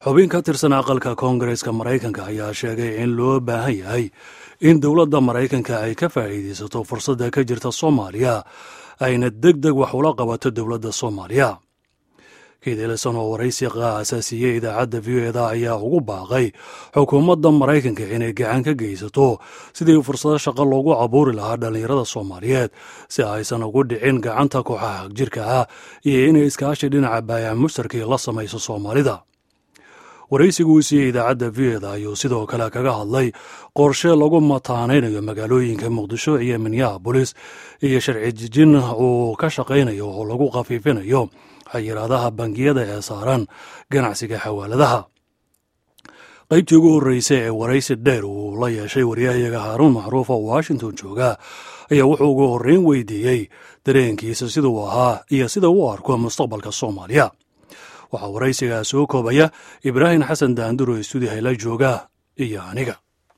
xubin ka tirsan aqalka koongareeska maraykanka ayaa sheegay in loo baahan yahay in dowladda maraykanka ay ka faa'iidaysato fursadda ka jirta soomaaliya ayna deg deg wax ula qabato dowladda soomaaliya kiidilson oo waraysi aasaasiiyey idaacadda v o eda ayaa ugu baaqay xukuumadda maraykanka inay gacan ka geysato sidii fursado shaqo loogu abuuri lahaa dhallinyarada soomaaliyeed si aysan ugu dhicin gacanta kooxaha hagjirka ah iyo inay iskaashi dhinaca baayac mushtarkii la samayso soomaalida waraysigu uu siiyey idaacadda v o eda ayuu sidoo kale kaga hadlay qorshe lagu mataanaynayo magaalooyinka muqdisho iyo minneabolis iyo sharci jijin uu ka shaqaynayo oo lagu khafiifinayo xayiraadaha bangiyada ee saaran ganacsiga xawaaladaha qaybtii ugu horreysay ee waraysi dheer uu la yeeshay waryahayaga haaruun macruuf oo washington jooga ayaa wuxuu ugu horreyn weydiiyey dareenkiisa siduu ahaa iyo sida uu arko mustaqbalka soomaaliya waxaa waraysigaa soo koobaya ibraahim xasan daanduro ee stuudiyaha la jooga iyo aniga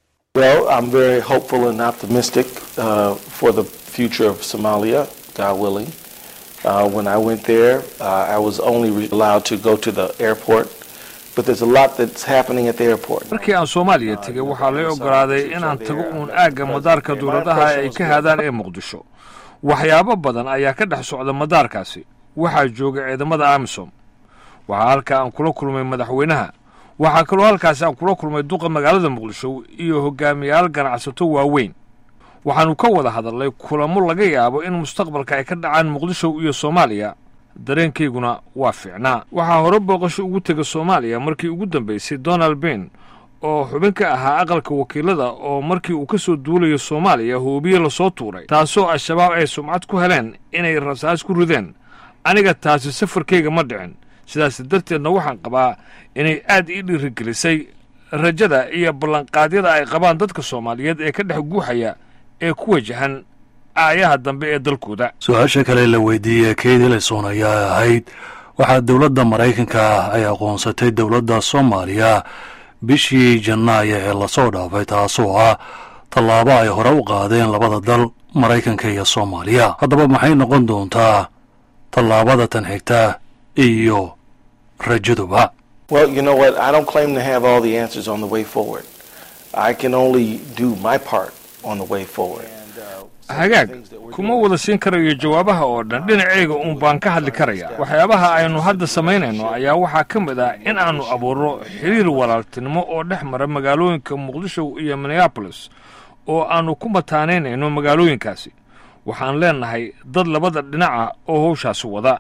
Uh, when I went there, uh, I was only allowed to go to the airport, but there's a lot that's happening at the airport. markii aan soomaaliya tegay waxaa lay ogolaaday inaan tago uun aagga madaarka dowladaha ay ka haadaan ee muqdisho waxyaabo badan ayaa ka dhex socda madaarkaasi waxaa jooga ciidamada amisom waxaa halkaa aan kula kulmay madaxweynaha waxaa kaloo halkaasi aan kula kulmay duqa magaalada muqdisho iyo hogaamiyaal ganacsato waaweyn waxaannu ka wada hadalnay kulamo laga yaabo in mustaqbalka ay ka dhacaan muqdisho iyo soomaaliya dareenkayguna waa fiicnaa waxaa hore booqasho ugu tega soomaaliya markii ugu dambaysay donald bain oo xubin ka ahaa aqalka wakiilada oo markii uu ka soo duulayo soomaaliya hoobiye lasoo tuuray taasoo al-shabaab ay sumcad ku heleen inay rasaas ku rideen aniga taasi safarkayga ma dhicin sidaas darteedna waxaan qabaa inay aad ii dhiirigelisay rajada iyo ballanqaadyada ay qabaan dadka soomaaliyeed ee ka dhex guuxaya ee ku wajahan aayaha dambe ee dalkooda su-aasha kale la weydiiyey kate elison ayaa ahayd waxaa dowladda maraykanka ay aqoonsatay dowladda soomaaliya bishii janaayo ee lasoo dhaafay taasoo ah tallaabo ay hore u qaadeen labada dal maraykanka iyo soomaaliya haddaba maxay noqon doontaa tallaabada tan xigta iyo rajaduba Well, you know what? I don't claim to have all the answers on the way forward. I can only do my part on the way forward. hagaag kuma wada siin karayo jawaabaha oo dhan dhinacayga uun baan ka hadli karaya waxyaabaha aynu hadda samaynayno ayaa waxaa ka mid ah in aannu abuurno xiriir walaaltinimo oo dhex mara magaalooyinka muqdisho iyo minneabolis oo aannu ku mataanaynayno magaalooyinkaasi waxaan leennahay dad labada dhinaca oo howshaasi wada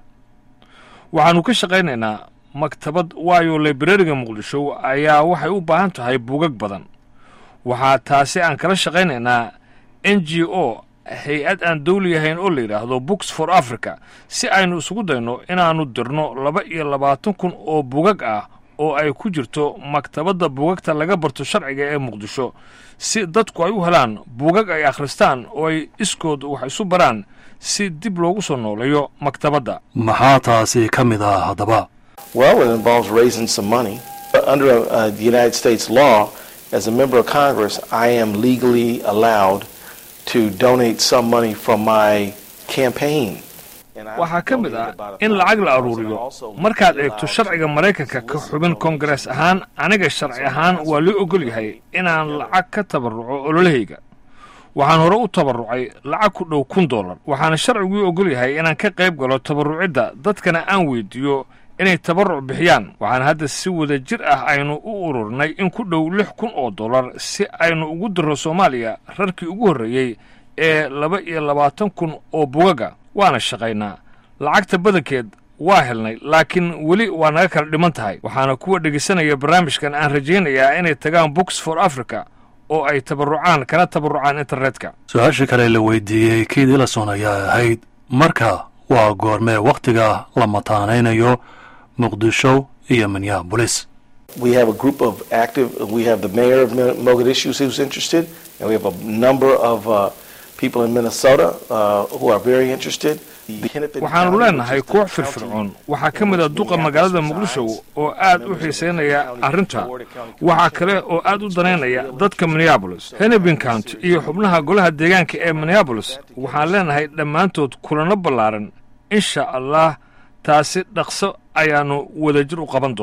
waxaannu ka shaqaynaynaa maktabad waayo librariga muqdisho ayaa waxay u baahan tahay buugag badan waxaa taasi aan kala shaqaynaynaa n g o hay-ad aan dawli ahayn oo la yidhaahdo books for africa si aynu isugu dayno inaannu dirno laba iyo labaatan kun oo bugag ah oo ay ku jirto maktabadda bugagta laga barto sharciga ee muqdisho si dadku ay u helaan bugag ay akhristaan oo ay iskood wax isu baraan si dib loogu soo nooleeyo maktabadda maxaa taasi ka mid ah haddaba Well, it involves raising some money. Under uh, the United States law, as a member of Congress, I am legally allowed to donate some money from my campaign. waxaa ka mid ah in lacag la aruuriyo markaad eegto sharciga maraykanka ka xubin koongarees ahaan aniga sharci ahaan waa loo ogol yahay inaan lacag ka tabarruco ololahayga waxaan hore u tabarrucay lacag ku dhow kun dollar waxaana sharciguu ogol yahay inaan ka qayb galo tabarrucidda dadkana aan weydiiyo inay tabarruc bixiyaan waxaana hadda si wada jir ah aynu u ururinay in ku dhow lix kun oo dollar si aynu ugu dirro soomaaliya rarkii ugu horreeyey ee laba iyo labaatan kun oo bugaga waana shaqaynaa lacagta badankeed waa helnay laakiin weli waa naga kala dhiman tahay waxaana kuwa dhegaysanaya barnaamijkan aan rajaynayaa inay tagaan books for africa oo ay tabarrucaan kana tabarrucaan internetka su-aasha kale la weydiiyey kate elison ayaa ahayd marka waa goormee wakhtiga la mataanaynayo muqdisho iyo minneabolis We have a group of active, we have the mayor of Mogadishu who's interested, and we have a number of uh, people in Minnesota uh, who are very interested. waxaannu leennahay koox firfircoon waxaa ka mid a duqa magaalada muqdisho oo aad u xiisaynaya arrinta waxaa kale oo aad u danaynaya dadka minneabolis hennepin county iyo xubnaha golaha deegaanka ee minneabolis waxaan leennahay dhammaantood kulanno ballaaran insha allah taasi dhaqso ayaannu wadajir u qaban doonnaa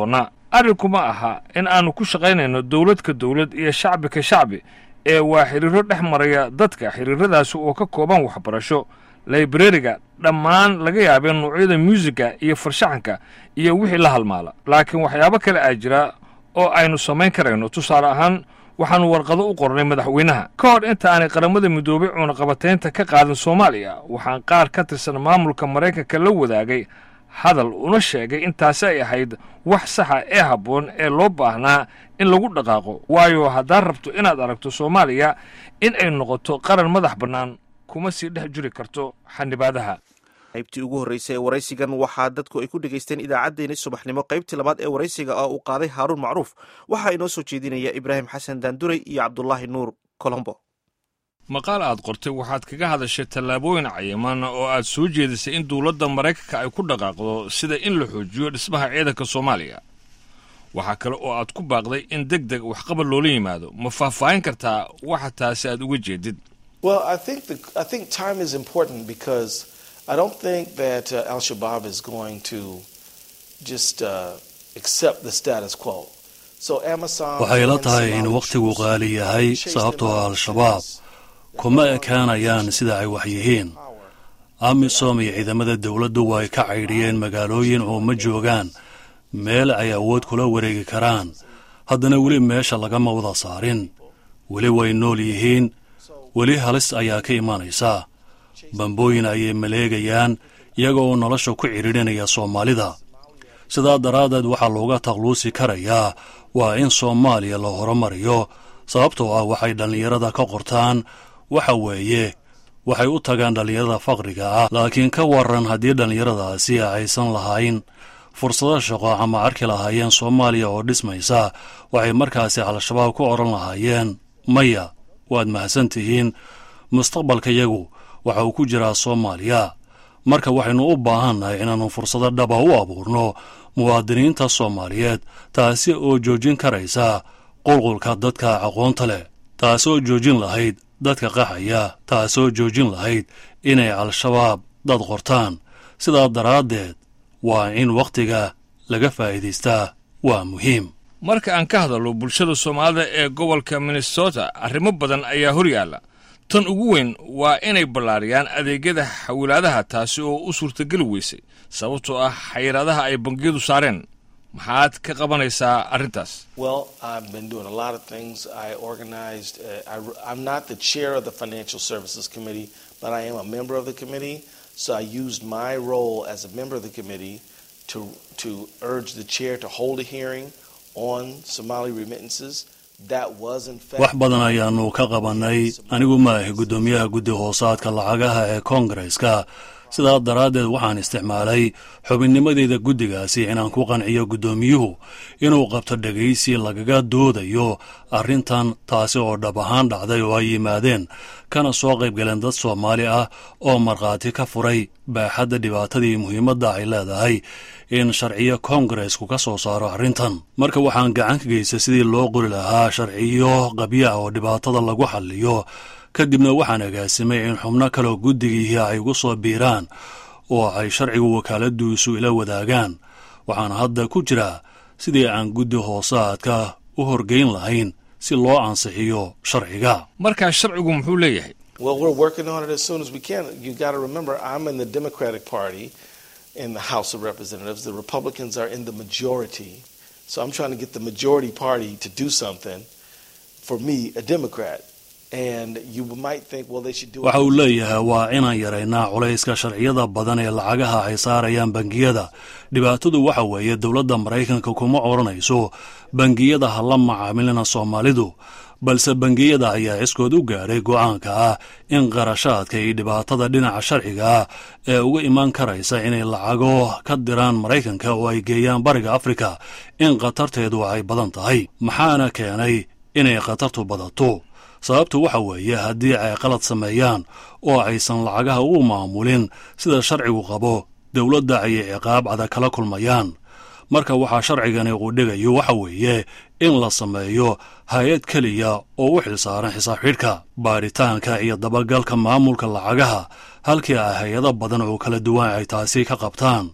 arrinkuma aha in aannu ku shaqaynayno dowlad ka dowlad iyo shacbi ka shacbi ee waa xidhiirro dhex maraya dadka xidhiirradaasi oo ka kooban waxbarasho laibrariga dhammaan laga yaabee nuucyada muusiga iyo farshaxanka iyo wixii la halmaala laakiin waxyaabo kale aa jira oo aynu samayn karayno tusaale ahaan waxaannu warqado u qornay madaxweynaha ka hor inta aanay qaramada midoobay cunaqabataynta ka qaadin soomaaliya waxaan qaar ka tirsan maamulka maraykanka la wadaagay hadal una sheegay intaasi ay ahayd wax saxa ee habboon ee loo baahnaa in lagu dhaqaaqo waayo haddaad rabto inaad aragto soomaaliya in ay noqoto qaran madax bannaan kuma sii dhex jiri karto xanibaadaha qaybtii ugu horreysay ee waraysigan waxaa dadku ay ku dhegaysteen idaacaddeenii subaxnimo qaybtii labaad ee waraysiga oo uu qaaday haaruun macruuf waxaa inoo soo jeedinaya ibraahim xasan daanduray iyo cabdulaahi nuur colombo maqaal aad qortay waxaad kaga hadashay tallaabooyin cayiman oo aad soo jeedisay in dowladda maraykanka ay ku dhaqaaqdo sida in la xoojiyo dhismaha ciidanka soomaaliya waxaa kale oo aad ku baaqday in deg deg waxqabad loola yimaado ma faahfaahin kartaa waxa taasi aad uga jeedid Well, I think the, I think time is important because I don't think that uh, Al Shabaab is going to just uh, accept the status quo. So Amazon waxay la tahay in wakhtigu qaali yahay sababtoo ah al-shabaab kuma ekaanayaan sida ay wax yihiin amisom iyo ciidamada dowladdu way ka caydhiyeen magaalooyin oo ma joogaan meel ay awood kula wareegi karaan haddana weli meesha lagama wada saarin weli way nool yihiin weli halis ayaa ka imanaysa bambooyin ayay maleegayaan iyaga oo nolosha ku cidhiidhinaya soomaalida sidaa daraaddeed waxaa looga takluusi karayaa waa in soomaaliya la horumariyo sababtoo ah waxay dhallinyarada ka qortaan waxa weeye waxay u tagaan dhallinyarada faqriga ah laakiin ka waran haddii dhallinyaradaasi aysan lahayn fursado shaqo ama arki lahaayeen soomaaliya oo dhismaysa waxay markaasi al-shabaab ku odhan lahaayeen maya waad mahadsan tihiin mustaqbalkayagu waxa uu ku jiraa soomaaliya marka waxaynu u baahannahay inaannu fursado dhaba u abuurno muwaadiniinta soomaaliyeed taasi oo joojin karaysa qulqulka dadka aqoonta leh taasoo joojin lahayd dadka qaxaya taasoo joojin lahayd inay al-shabaab dad qortaan sidaa daraaddeed waa in wakhtiga laga faa'iidaystaa waa muhiim marka aan ka hadallo bulshada soomaalida ee gobolka minnesota arrimo badan ayaa hor yaalla tan ugu weyn waa inay ballaariyaan adeegyada xawilaadaha taasi oo u suurtageli weysay sababtoo ah xayiraadaha ay bangiyadu saareen maxaad ka qabanaysaa arrintaas Well, I've been doing a lot of things. I organized, uh, I, I'm not the chair of the Financial Services Committee, but I am a member of the committee. So I used my role as a member of the committee to, to urge the chair to hold a hearing on Somali remittances. That was, in fact, wax badan ayaannu ka qabannay anigu ma ahi guddoomiyaha guddi hoosaadka lacagaha ee koongareska sidaa daraaddeed waxaan isticmaalay xubinnimadeyda guddigaasi inaan ku qanciyo guddoomiyuhu inuu qabto dhegaysi lagaga doodayo arrintan taasi oo dhab ahaan dhacday oo ay yimaadeen kana soo qayb galeen dad soomaali ah oo markhaati ka furay baaxadda dhibaatadii muhiimadda ay leedahay in sharciyo koongaresku ka soo saaro arrintan marka waxaan gacan ka geystay sidii loo qori lahaa sharciyo qabya ah oo dhibaatada lagu xalliyo kadibna waxaan agaasimay in xubno kaleo guddigiihi ay ugu soo biiraan oo ay sharcigu wakaaladduisu ila wadaagaan waxaan hadda ku jiraa sidii aan guddi hoosaadka u horgeyn lahayn si loo ansixiyo sharciga markaa sharcigu muxuu leeyahay well, we're working on it as soon as we can. You got to remember, I'm in the Democratic Party in the House of Representatives. The Republicans are in the majority. So I'm trying to get the majority party to do something for me, a Democrat. And you might think, well, they should do waxa it. uu leeyahay waa inaan yaraynaa culayska sharciyada badan ee lacagaha ay saarayaan bangiyada dhibaatadu waxa weeye dowladda maraykanka kuma odhanayso bangiyada ha la macaamilina soomaalidu balse bangiyada ayaa ciskood u gaadhay go'aanka ah in qarashaadka iyo dhibaatada dhinaca sharciga ah ee uga imaan karaysa inay lacago ka diraan maraykanka oo ay geeyaan bariga afrika in khatarteedu ay badan tahay maxaana keenay inay khatartu badato sababtu waxa weeye haddii ay qalad sameeyaan oo aysan lacagaha u maamulin sida sharcigu qabo dowladda ayay ciqaab adag kala kulmayaan marka waxaa sharcigani uu dhigayo waxa weeye in la sameeyo hay-ad keliya oo u xilsaaran xisaab xidhka baadhitaanka iyo dabagalka maamulka lacagaha halkii ay hay-ado badan oo kala duwan ay taasi ka qabtaan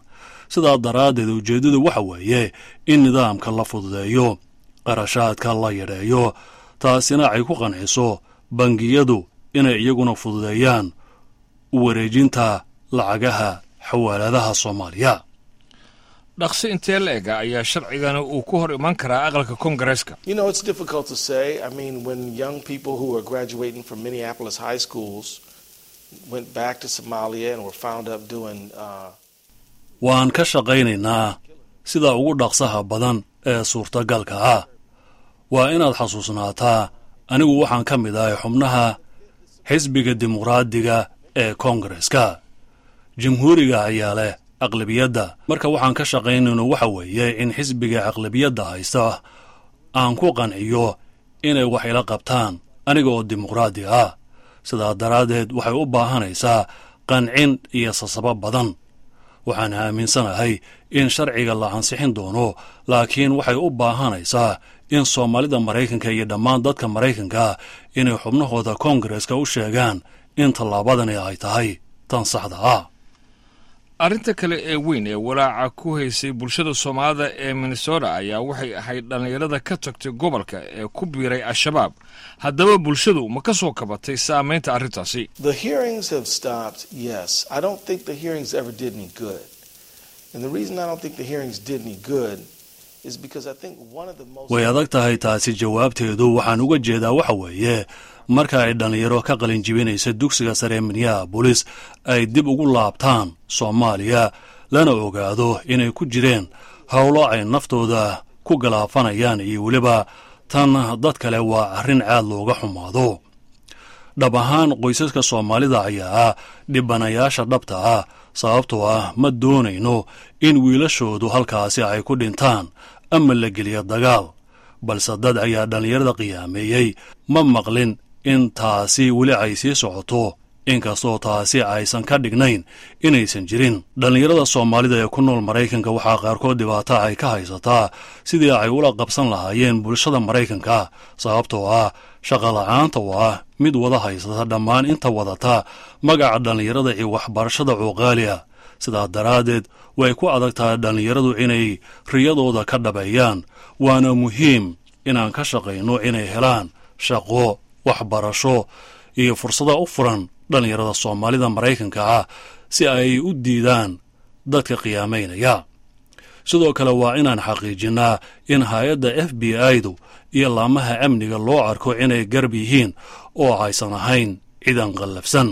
sidaa daraaddeed ujeeddadu waxa weeye in nidaamka la fududeeyo qarashaadka la yadheeyo taasina ay ku qanciso bangiyadu inay iyaguna fududeeyaan u wareejinta lacagaha xawaaladaha soomaaliya dhaqsi intee la ega ayaa sharcigani uu ku hor iman karaa aqalka kongareeska You know, it's difficult to say. I mean, when young people who are graduating from Minneapolis high schools went back to Somalia and were found up doing. Uh, waan ka shaqaynaynaa sida ugu dhaqsaha badan ee suurtagalka ah waa inaad xasuusnaataa anigu waxaan ka mid ahay xubnaha xisbiga dimuqraadiga ee koongareska jamhuuriga ayaa leh aqlabiyadda marka waxaan ka shaqaynayno waxa weeye in xisbiga aqlabiyadda haysta aan ku qanciyo inay wax ila qabtaan aniga oo dimuqraadi ah sidaa daraaddeed waxay u baahanaysaa qancin iyo sasabo badan waxaan aaminsanahay in sharciga la ansixin doono laakiin waxay u baahanaysaa in soomaalida maraykanka iyo dhammaan dadka maraykanka inay xubnahooda koongareska u sheegaan in tallaabadani ay tahay tan saxda ah arrinta kale ee weyn ee walaaca ku haysay bulshada soomaalida ee minnesota ayaa waxay ahayd dhallinyarada ka tagtay gobolka ee ku biiray al-shabaab haddaba bulshadu ma ka soo kabatay saamaynta arrintaasi the hearings have stopped, yes. I don't think the hearings ever did any good. And the reason I don't think the hearings did any good is because I think one of the most. way adag tahay taasi jawaabteedu waxaan uga jeedaa waxa weeye marka ay dhallinyaro ka qalin jibinaysa dugsiga sare ee minneabolis ay dib ugu laabtaan soomaaliya lana ogaado inay ku jireen howlo ay naftooda ku galaafanayaan iyo weliba tan dad kale waa arrin caad looga xumaado dhab ahaan qoysaska soomaalida ayaa ah dhibanayaasha dhabta ah sababtoo ah ma doonayno in wiilashoodu halkaasi ay ku dhintaan ama la geliyo dagaal balse dad ayaa dhallinyarada qiyaameeyey ma maqlin in taasi weli ay sii socoto inkastoo taasi aysan ka dhignayn inaysan jirin dhallinyarada soomaalida ee ku nool maraykanka waxaa qaarkood dhibaato ay ka haysataa sidii ay ula qabsan lahaayeen bulshada maraykanka sababtoo ah shaqola'aanta oo ah mid wada haysata dhammaan inta wadata magaca dhallinyarada iyo waxbarashada cuuqaaliya sidaa daraaddeed way ku adag tahay dhallinyaradu inay riyadooda ka dhabeeyaan waana muhiim inaan ka shaqayno inay helaan shaqo waxbarasho iyo fursada u furan dhallinyarada soomaalida maraykanka ah si ay u diidaan dadka qiyaamaynaya sidoo kale waa inaan xaqiijinnaa in hay-adda f b i-du iyo laamaha amniga loo arko inay garb yihiin oo aysan ahayn ciidan qallafsan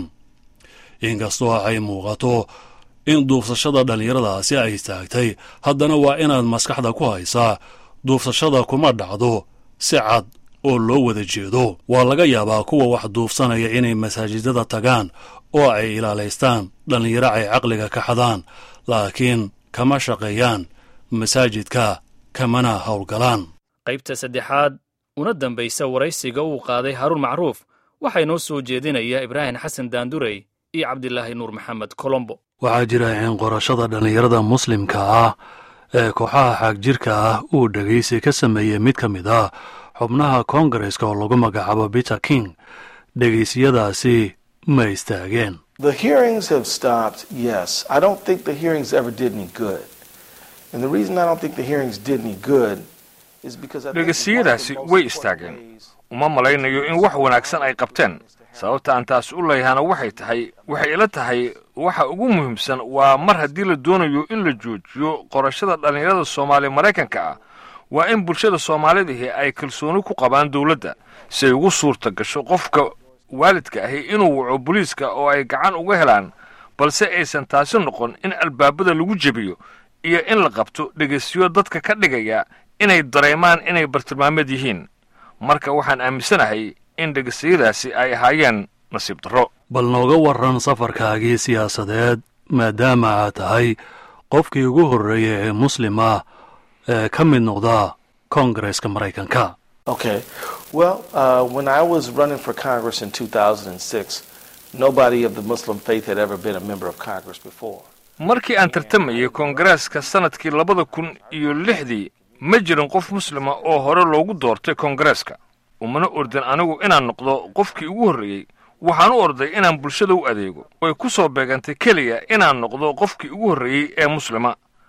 inkastoo ay muuqato in duufsashada dhallinyaradaasi ay istaagtay haddana waa inaad maskaxda ku haysaa duufsashada kuma dhacdo si cad oo loo wada jeedo waa laga yaabaa kuwa wax duufsanaya inay masaajidada tagaan oo ay ilaalaystaan dhallinyaro ay caqliga ka xadaan laakiin kama shaqeeyaan masaajidka kamana howlgalaan qaybta saddexaad una dambaysa waraysiga uu qaaday haruun macruuf waxaa inoo soo jeedinaya ibraahim xasan daandurey iyo cabdilaahi nuur maxamed colombo waxaa jira in qorashada dhallinyarada muslimka ah ee kooxaha xaagjirka ah uu dhegaysi ka sameeyey mid ka mid ah xubnaha koongareska oo lagu magacaabo peter king dhegaysiyadaasi ma istaageen The hearings have stopped, yes. I don't think the hearings ever did any good. And the reason I don't think the hearings did any good is because I think one of the dhegaysiyadaasi most way important istaageen ways- uma malaynayo in wax wanaagsan ay qabteen sababta aan taas u leeyahana waxay tahay waxay ila tahay waxa ugu muhiimsan waa mar haddii la doonayo in la joojiyo qorashada dhallinyarada soomaali maraykanka ah waa in bulshada soomaalidihi ay kalsooni ku qabaan dowladda si ay ugu suurta gasho qofka waalidka ahi inuu waco booliiska oo ay gacan uga helaan balse aysan taasi noqon in albaabada lagu jebiyo iyo in la qabto dhegaysiyo dadka ka dhigaya inay dareemaan inay bartilmaameed yihiin marka waxaan aaminsanahay in dhegaysiyadaasi ay ahaayeen nasiib darro bal nooga warran safarkaagii siyaasadeed maadaama aad tahay qofkii ugu horreeya ee muslim ah ee ka mid noqda koongareska maraykanka Okay. Well, uh, when I was running for Congress in 2006, nobody of the Muslim faith had ever been a member of Congress before. markii aan tartamayay koongareeska sannadkii labada kun iyo lixdii ma jirin qof muslima oo hore loogu doortay koongareeska umana ordin anigu inaan noqdo qofkii ugu horreeyey waxaan u orday inaan bulshada u adeego way ku soo beegantay keliya inaan noqdo qofkii ugu horreeyey ee muslima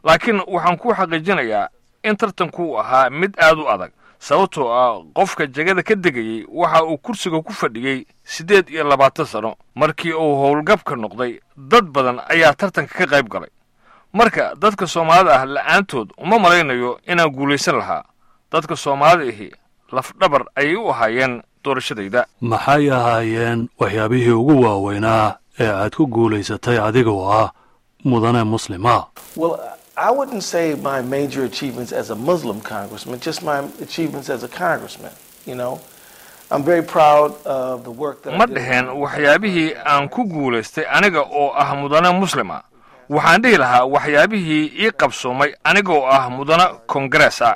laakiin waxaan ku xaqiijinayaa in tartanku ahaa mid aad u adag sababtoo ah qofka jegada ka degayey waxa uu kursiga ku fadhiyey siddeed iyo labaatan sano markii uu howlgabka noqday dad badan ayaa tartanka ka qayb galay marka dadka soomaalida ah la'aantood uma malaynayo inaan guulaysan lahaa dadka soomaalida ahi lafdhabar ayay u ahaayeen doorashadayda maxay ahaayeen waxyaabihii ugu waaweynaa ee aad ku guulaysatay adigoo ah mudane muslima Well, I wouldn't say my major achievements as a Muslim congressman, just my achievements as a congressman. You know, I'm very proud of the work that ma I did. dhaheen waxyaabihii aan ku guulaystay aniga oo ah mudane muslima waxaan dhihi lahaa waxyaabihii ii qabsoomay aniga oo ah mudane kongarees ah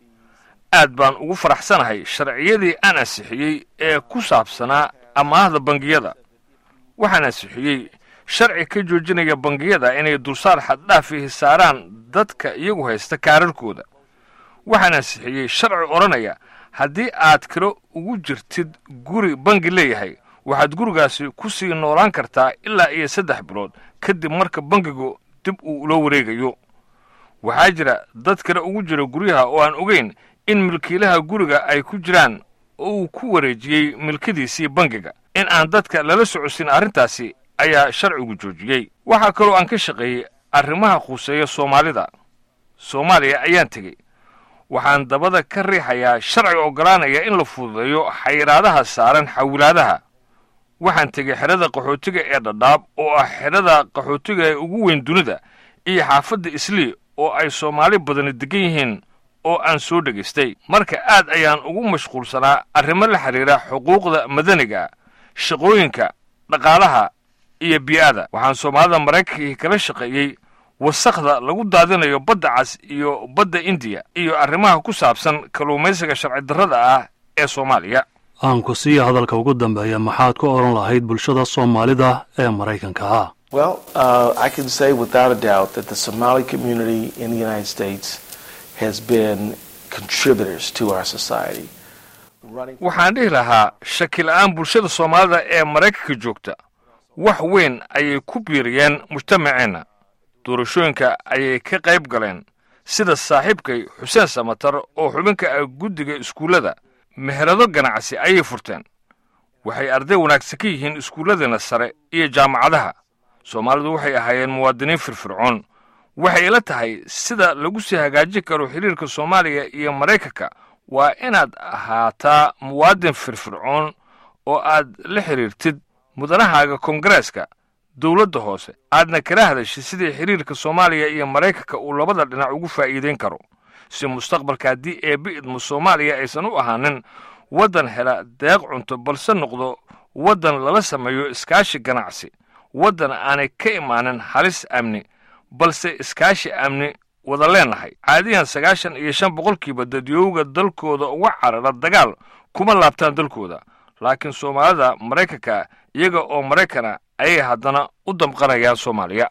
aad baan ugu faraxsanahay sharciyadii aan ansixiyey ee ku saabsanaa amaahda bangiyada waxaan ansixiyey sharci ka joojinaya bangiyada inay dulsaar xaddhaafihi saaraan dadka iyagu haysta kaararkooda waxaan ansixiyey sharci odhanaya haddii aad kiro ugu jirtid guri bangi leeyahay waxaad gurigaasi ku sii noolaan kartaa ilaa iyo saddex bilood kadib marka bangigu dib uu ula wareegayo waxaa jira dad kale ugu jira guryaha oo aan ogeyn in milkiilaha guriga ay ku jiraan oo uu ku wareejiyey milkadiisii bangiga in aan dadka lala socodsin arrintaasi ayaa sharcigu joojiyey waxaa kaloo aan ka shaqeeyey arrimaha khuseeya soomaalida soomaaliya ayaan tegey waxaan dabada ka riixayaa sharci oggolaanaya in la fududeeyo xayiraadaha saaran xawilaadaha waxaan tegey xerada qaxootiga ee dhadhaab oo ah xerada qaxootiga ee ugu weyn dunida iyo xaafadda islii oo ay soomaali badani degan yihiin oo aan soo dhegaystay marka aad ayaan ugu mashquulsanaa arrimo la xidhiira xuquuqda madaniga shaqooyinka dhaqaalaha iyo bii'ada waxaan soomaalida maraykankii kala shaqeeyey wasakhda lagu daadinayo badda cas iyo badda indiya iyo arrimaha ku saabsan kalluumaysiga sharci darrada ah ee soomaaliya aan ku siiya hadalka ugu dambeeya maxaad ku odhan lahayd bulshada soomaalida ee maraykanka ah Well, uh, I can say without a doubt that the Somali community in the United States has been contributors to our society. Running waxaan dhihi lahaa shakila'aan bulshada soomaalida ee maraykanka joogta wax weyn ayay ku biiriyeen mujtamaceenna doorashooyinka ayay ka qayb galeen sida saaxiibkay xuseen samatar oo xubinka ah guddiga iskuullada meherado ganacsi ayay furteen waxay arday wanaagsan ka yihiin iskuulladeenna sare iyo jaamacadaha soomaalidu waxay ahaayeen muwaadiniin firfircoon waxay ila tahay sida lagu sii hagaajin karo xiriirka soomaaliya iyo maraykanka waa inaad ahaataa muwaadin firfircoon oo aad la xidhiirtid mudanahaaga kongareeska dowladda hoose aadna kala hadashid sidii xiriirka soomaaliya iyo maraykanka uu labada dhinac ugu faa'iidayn karo si mustaqbalka haddii eebbi idmo soomaaliya aysan u ahaanin waddan hela deeq cunto balse noqdo waddan lala sameeyo iskaashi ganacsi waddan aanay ka imaanin halis amni balse iskaashi amni wada leenahay caadiyan sagaashan iyo shan boqolkiiba dadyowga dalkooda uga carara dagaal kuma laabtaan dalkooda laakiin soomaalida maraykanka iyaga oo maraykana ayay haddana u damqanayaan soomaaliya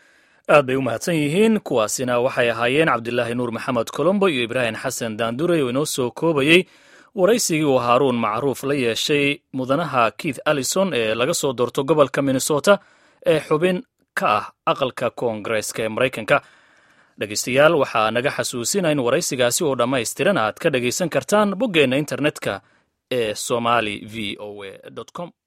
aad bay u mahadsan yihiin kuwaasina waxay ahaayeen cabdilaahi nuur maxamed colombo iyo ibraahim xasan daanduray oo inoo soo koobayey waraysigii uu haaruun macruuf la yeeshay mudanaha keith allison ee laga soo doorto gobolka minnesota ee xubin ka ah aqalka koongareeska ee maraykanka dhegaystayaal waxaa naga xasuusina in waraysigaasi oo dhammaystiran aad ka dhegaysan kartaan boggeenna internetka ee somali v o a com